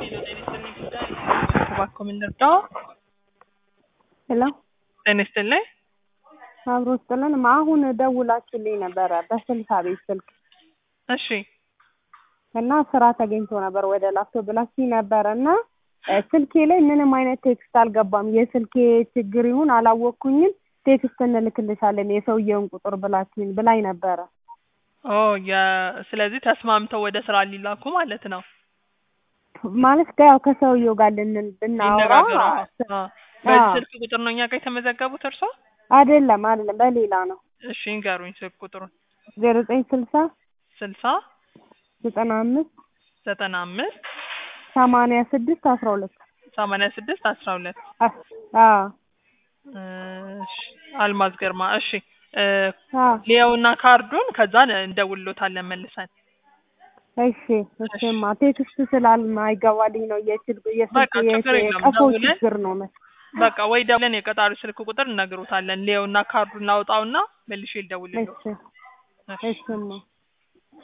እባክዎ ምን ልርዳዎ? ሄሎ ጤና ይስጥልኝ። አብሮ ስጥልን አሁን ደውላችሁልኝ ነበረ በስልሳ ቤት ስልክ እሺ እና ስራ ተገኝቶ ነበር ወደ ላፍቶ ብላችሁኝ ነበረ እና ስልኬ ላይ ምንም አይነት ቴክስት አልገባም። የስልኬ ችግር ይሁን አላወቅኩኝም። ቴክስት እንልክልሻለን የሰውየውን ቁጥር ብላችሁኝ ብላኝ ነበረ። ኦ የ- ስለዚህ ተስማምተው ወደ ስራ ሊላኩ ማለት ነው። ማለት ጋ- ያው ከሰውየው ጋር ልን ብናወራ ሊነጋገሩ አዎ። በዚህ ስልክ ቁጥር ነው እኛ ጋር የተመዘገቡት እርሶ? አይደለም አይደለም በሌላ ነው። እሺ ንገሩኝ ስልክ ቁጥሩን። ዜሮ ዘጠኝ ስልሳ ስልሳ ዘጠና አምስት ዘጠና አምስት ሰማንያ ስድስት አስራ ሁለት ሰማንያ ስድስት አስራ ሁለት አዎ እሺ አልማዝ ግርማ እሺ እ አዎ ሊየውና ካርዱን ከዛ እንደውልሎታለን መልሰን እሺ እሺማ ቴክስት ስላልማይገባልኝ ነው የስልክ በቃ የስልክ ችግር የለውም። የቀፎ ደውለን ችግር ነው መሰለኝ። በቃ ወይ ደውለን የቀጣሪ ስልክ ቁጥር እነግሮታለን። ሊየውና ካርዱን እናውጣውና መልሼ ልደውልልዎ። እሺ እሺማ